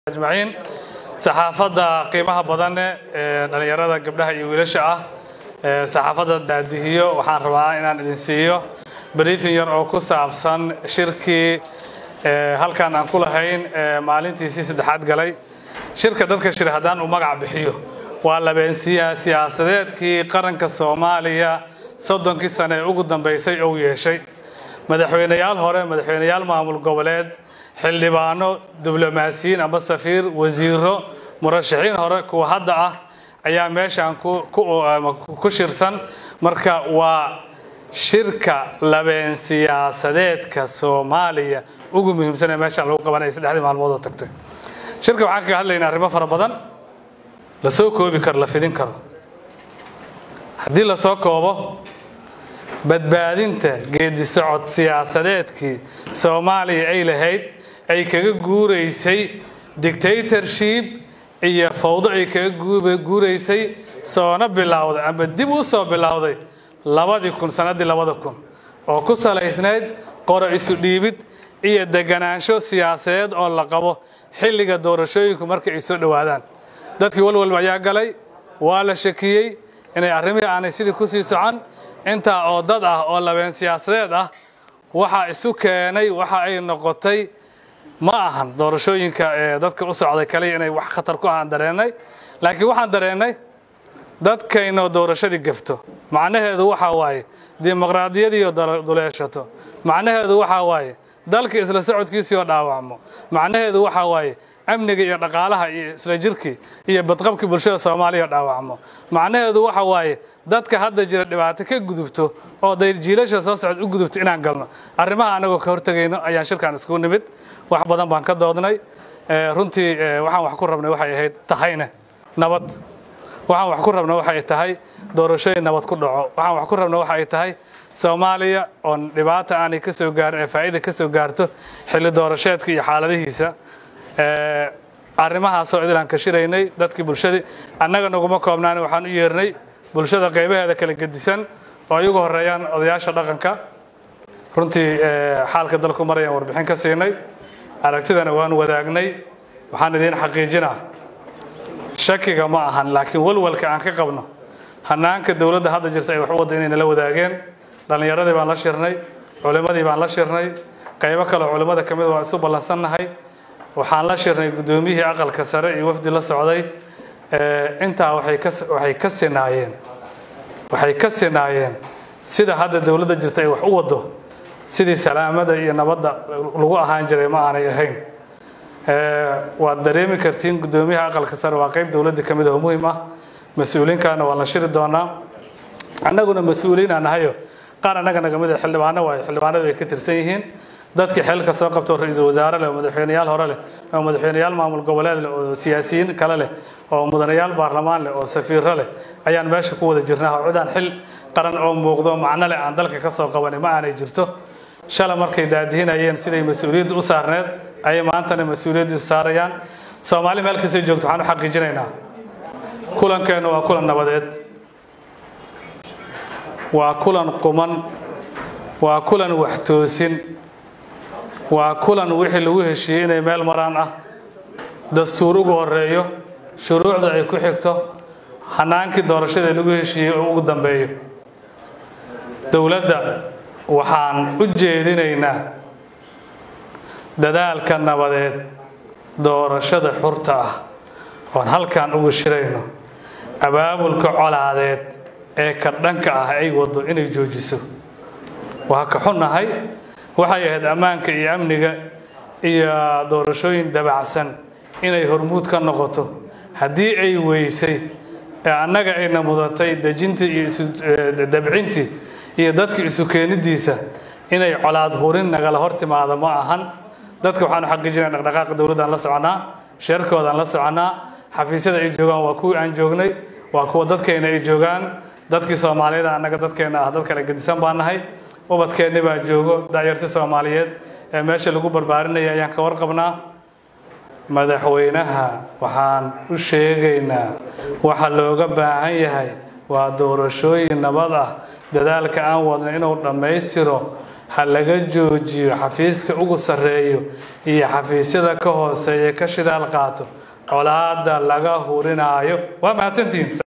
ajmaciin saxaafadda qiimaha badan ee dhallinyarada gabdhaha iyo wiilasha ah ee saxaafadda daadihiyo waxaan rabaa inaan idin siiyo briefing yar oo ku saabsan shirkii ee halkan aan ku lahayn ee maalintiisii saddexaad galay shirka dadka shir haddaan uu magac bixiyo waa labeensiyaha siyaasadeedkii qaranka soomaaliya soddonkii sane ee ugu dambeysay ou yeeshay madaxweyneyaal hore madaxweyneyaal maamul goboleed xildhibaano diblomaasiyiin amba safiir wasiiro murashaxiin hore kuwa hadda ah ayaa meeshan ku shirsan marka waa shirka labeen siyaasadeedka soomaaliya ugu muhiimsan ee meeshaan lagu qabanaya saddexdii maalmood oo tagtay shirka waxaan kaga hadlaynaa arrimo fara badan la soo koobi karo la fidin karo haddii lasoo koobo badbaadinta geedi socod siyaasadeedkii soomaaliya ay lahayd ay kaga guuraysay dictatorship iyo fawdo ay kaga guuraysay soona bilowday amba dib u soo bilowday labadii kun sannaddii labada kun oo ku salaysnayd qoro isu dhiibid iyo deganaansho siyaasadeed oo la qabo xilliga doorashooyinku marka ay soo dhowaadaan dadkii walwalba ayaa galay waa la shakiyey inay arrimihii aanay sidii kusii socon intaa oo dad ah oo labeen siyaasadeed ah waxaa isu keenay waxa ay noqotay ma ahan doorashooyinka ee dadka u socday kaliya inay wax khatar ku ahaan dareennay laakiin waxaan dareennay dadkaynoo doorashadii gafto macnaheedu waxaa waaye dimuqraadiyadiioo duleeshato macnaheedu waxaa waaye dalka isla socodkiisii oo dhaawacmo macnaheedu waxaa waaye amniga iyo dhaqaalaha iyo isla jirkii iyo badqabkii bulshada soomaaliya oo dhaawacmo macnaheedu waxa waaye dadka hadda jira dhibaato ka gudubto oo jiilasha soo socod u gudubto inaan galno arrimaha anagoo ka hortegayno ayaan shirkan iskugu nimid wax badan baan ka doodnay runtii waxaan wax ku rabnay waxay ahayd tahayne nabad waxaan wax ku rabna waxay tahay doorashooyin nabad ku dhaco waxaan wax ku rabna waxa ay tahay soomaaliya oon dhibaata aanay ka soo gaarin ee faa'iida ka soo gaarto xilli doorasheedka iyo xaaladihiisa arrimahaasoo idilaan ka shiraynay dadkii bulshadii annaga naguma koobnaan waxaan u yeernay bulshada qaybaheeda kala gedisan oo ay ugu horeeyaan odayaasha dhaqanka runtii xaalka dalku marayaan warbixin ka siinay aragtidana waan wadaagnay waxaan idiin xaqiijinaa shakiga ma ahan laakiin walwalka aan ka qabno hanaanka dowladda hadda jirta ay wax u wadda inay nala wadaageen dhallinyaradii baan la shirnay culimmadii baan la shirnay qaybo kaleo culimmada ka mid waa isu ballansannahay waxaan la shirnay guddoomiyihii aqalka sare iyo wafdi la socday intaa waxay ka sinaayeen waxay ka sinaayeen sida hadda dowladda jirta ay wax u waddo sidii salaamada iyo nabadda lagu ahaan jiray ma aanay ahayn waad dareemi kartiin guddoomiyaha aqalka sare waa qayb dowladda ka mid oo muhiim ah mas-uuliinkaana waan la shiri doonaa annaguna mas-uuliin aan nahayo qaar annaga naga mid a xildhibaano waayo xildhibaanadu ay ka tirsan yihiin dadkii xilka soo qabto ra-iisul wasaare leh oo madaxweyneyaal hore leh oo madaxweyneyaal maamul goboleed leh oo siyaasiyiin kale leh oo mudanayaal baarlamaan leh oo safiiro leh ayaan meesha ku wada jirnaa oo cidaan xil qaran oo muuqdo macno leh aan dalka ka soo qabanin ma aanay jirto shala markay daadihinayeen siday mas-uuliyadda u saarneed ayay maantana mas-uuliyadda isu saarayaan soomaali meel kastay joogto waxaan u xaqiijinaynaa kulankeennu waa kulan nabadeed waa kulan quman waa kulan waxtoosin waa kulan wixii lagu heshiiyey inay meel maraan ah dastuur ugu horeeyo shuruucda ay ku xigto hanaankii doorashada lagu heshiiyey oo ugu dambeeyo dowladda waxaan u jeedinaynaa dadaalka nabadeed doorashada xurta ah oon halkan ugu shirayno abaabulka colaadeed ee ka dhanka ah ay waddo inay joojiso waa ka xunnahay waxay ahayd ammaanka iyo amniga iyo doorashooyin dabacsan inay hormuud ka noqoto haddii ay weysay ee annaga ayna mudatay dejintii iyo isudabcintii iyo dadka isu keenidiisa inay colaad hurin nagala hor timaado ma ahan dadka waxaanu xaqiijinaya dhaqdhaqaaqa dowladdaan la soconaa sheerkoodaan la soconaa xafiisyada ay joogaan waa kuwii aan joognay waa kuwa dadkeenna ay joogaan dadkii soomaaliyeed annaga dadkeenna ah dad kale gedisan baan nahay ubadkeenni baa joogo daayarti soomaaliyeed ee meesha lagu barbaarinaya ayaan ka warqabnaa madaxweynaha waxaan u sheegaynaa waxa looga baahan yahay waa doorashooyin nabad ah dadaalka aan wadna inuu dhammaystiro ha laga joojiyo xafiiska ugu sarreeyo iyo xafiisyada ka hooseeya ka shidaal qaato colaada laga hurinaayo waa mahadsantihiin